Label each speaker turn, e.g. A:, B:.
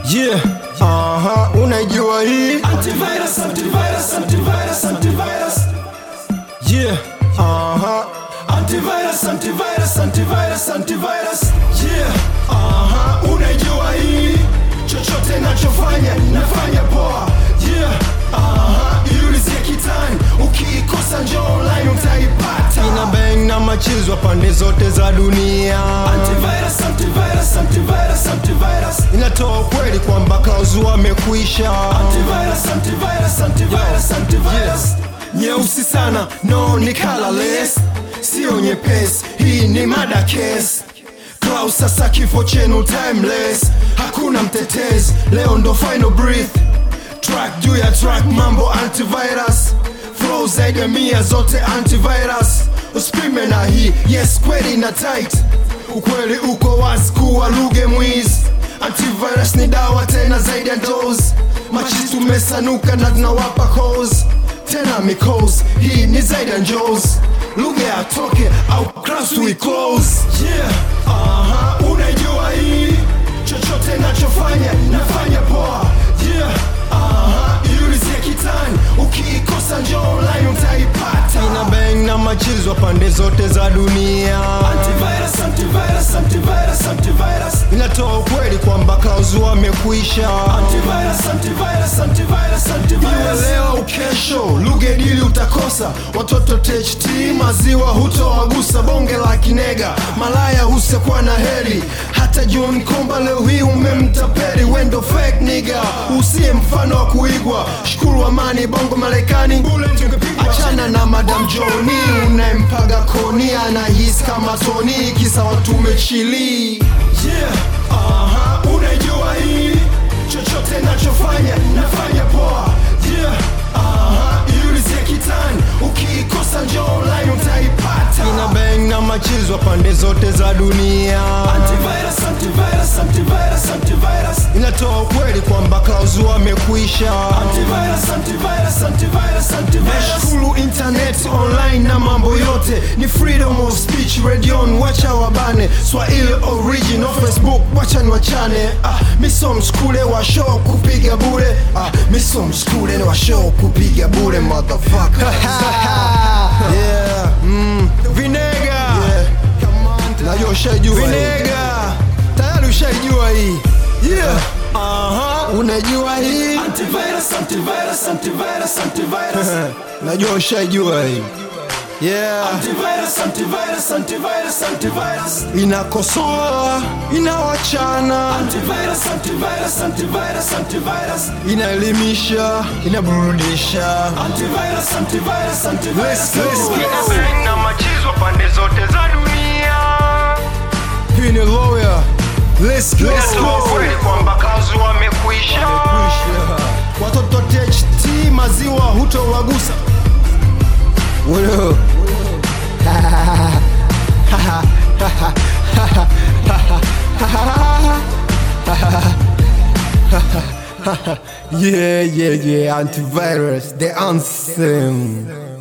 A: Yeah, aha, unajua hii
B: Antivirus, antivirus, antivirus, antivirus.
A: Yeah, aha,
B: Antivirus, antivirus, antivirus, antivirus. Yeah, aha, unajua hii. Chochote nachofanya, nafanya poa. Yeah, aha, iulizie kitani. Ukiikosa njoo online utaipata.
A: ina bang na machizwa pande zote za dunia
B: Antivirus, antivirus, antivirus, antivirus.
A: inatoa ukweli kwamba Klausu amekwisha
B: Antivirus, antivirus, antivirus, antivirus.
A: nyeusi sana no ni colorless sio nyepesi hii ni mada case Klaus sasa kifo chenu timeless hakuna mtetezi leo ndo final breath track juu ya track mambo antivirus flow zaidi ya mia zote antivirus usipime na hii yes kweli na tight ukweli uko wazi kuwa luge mwizi antivirus ni dawa tena zaidi ya dose machi tumesanuka na tunawapa cause tena mikos hii ni zaidi ya njos lugha ya toke au class we close
B: Yeah, aha, unajua hii. Chochote nachofanya, nafanya poa. Yeah, aha, iulizie kitani. Ukiikosa njoo online utaipata.
A: ina bang na machizwa pande zote za dunia
B: Antivirus, antivirus, antivirus, antivirus.
A: inatoa ukweli kwamba Klausu amekwisha
B: Antivirus, antivirus, antivirus,
A: Iwe
B: antivirus.
A: leo au kesho lugha dili utakosa watoto THT maziwa hutowagusa bonge la kinega malaya husekwa na heri hata John Komba leo hii umemtapeli wendo fake nigga usiye mfano wa kuigwa shukuru amani bongo Marekani achana na Madam Joni unayempaga koni anahisi kama Tony kisa watu umechili
B: Yeah, aha, unajua hii. Chochote nachofanya, nafanya poa. Yeah, aha, iulizie kitani. Ukiikosa njoo online utaipata.
A: ina bang na machizwa pande zote za dunia
B: Antivirus, antivirus, antivirus, antivirus.
A: inatoa ukweli kwamba Klausu amekwisha
B: Antivirus, antivirus, antivirus, antivirus.
A: Nashukuru internet online na mambo yote ni freedom of speech radion wacha wabane swahili original facebook wacha ni wachane ah, miso mskule wa show kupiga bure ah, miso mskule wa show kupiga bure motherfucker yeah, mm, vinega yeah. najua ushaijua vinega tayari ushaijua hii yeah. Aha, unajua hii
B: Antivirus, antivirus, antivirus, antivirus.
A: najua ushaijua hii yeah.
B: Antivirus, antivirus, antivirus, antivirus.
A: inakosoa inawachana
B: Antivirus, antivirus, antivirus, antivirus.
A: inaelimisha inaburudisha
B: Antivirus, antivirus, antivirus.
A: Let's go.
B: Yes.
A: na machizwa pande zote za dunia hii ni lawyer Let's go. kwamba kazi wamekwisha watoto THT maziwa hutowagusa Wewe. yeah, yeah, yeah, antivirus, the anthem.